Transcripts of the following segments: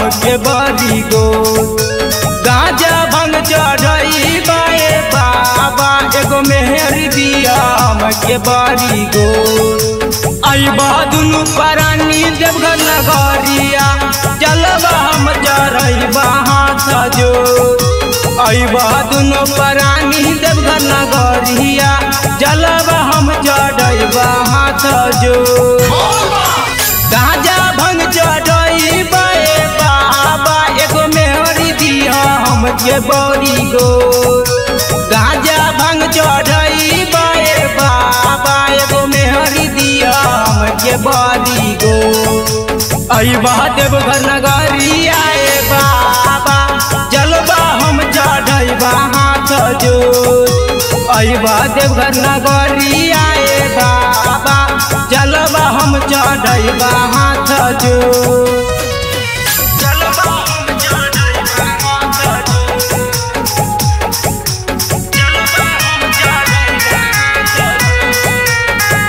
हमके बड़ी गो गाजा भंग चढ़ई बाए बाबा एगो मेहर दिया हमके बड़ी गो अबा दुनु परानी देवघर नगरिया चलबा हम चढ़बा हाथ जो अबा दुनु परानी देवघर नगरिया चलबा हम चढ़बा हाथ जो गाजा भंग चढ़ई बाए बाबा एगो मेहरी दिया हमके बड़ी गो गाजा भंग चढ़ई बाए बाबा एगो मेहरी दिया हमके बड़ी गो अबा देवघर नगरी आए बाबा जलबा हम चढ़बा हाथ जो अबा देवघर नगरी आए बाबा जलबा हम चढ़बा हाथ जो जलबा हम चढ़बा हाथ जो जलबा हम चढ़बा हाथ जो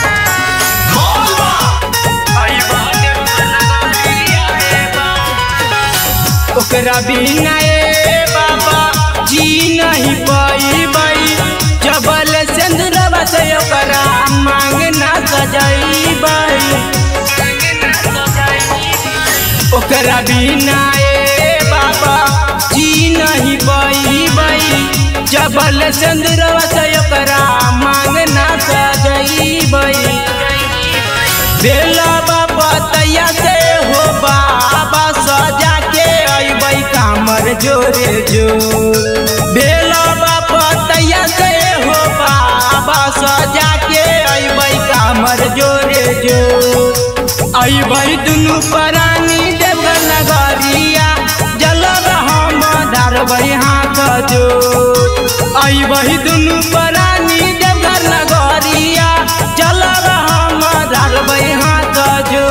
ओकरा बिना ए बाबा जी नहीं पाई बाई जबल सिंदूरवा से ओकरा मांग ना सजाई बाई ओकरा बिना ए बाबा जी नहीं पाई बाई जबल सिंदूरवा से ओकरा मांग ना सजाई बाई बेला बाबा तैया से हो बाबा सजा के अबै कामर जोरे जो बेला बाबा तैया से हो बाबा सजा के अबै कामर जोरे जो अबै दुनु परानी देवघर नगरिया जलब हम धरबै हाथ जो अबै दुनु परानी देवघर नगरिया चलब हम धरबै हाथ जो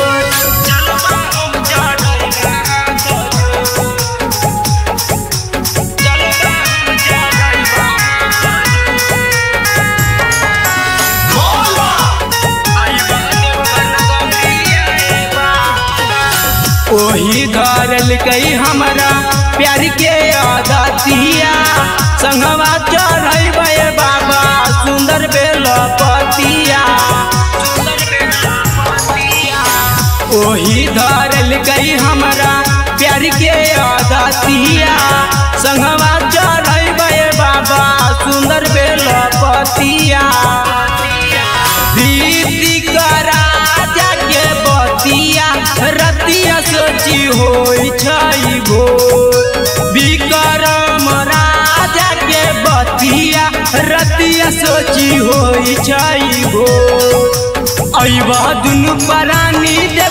ओही धरल कई हमरा प्यार के आदतिया संगवा चढ़ै बाबा सुंदर बेल पतिया ओही धरल कई हमरा प्यार के आदतिया संगवा चढ़ै बाबा सुंदर बेल पतिया दीदी करा जाके बतिया रतिया सोची होई छई गो विक्रम राजा के बतिया रतिया सोची होई छई गो अइबा दुनु परानी दे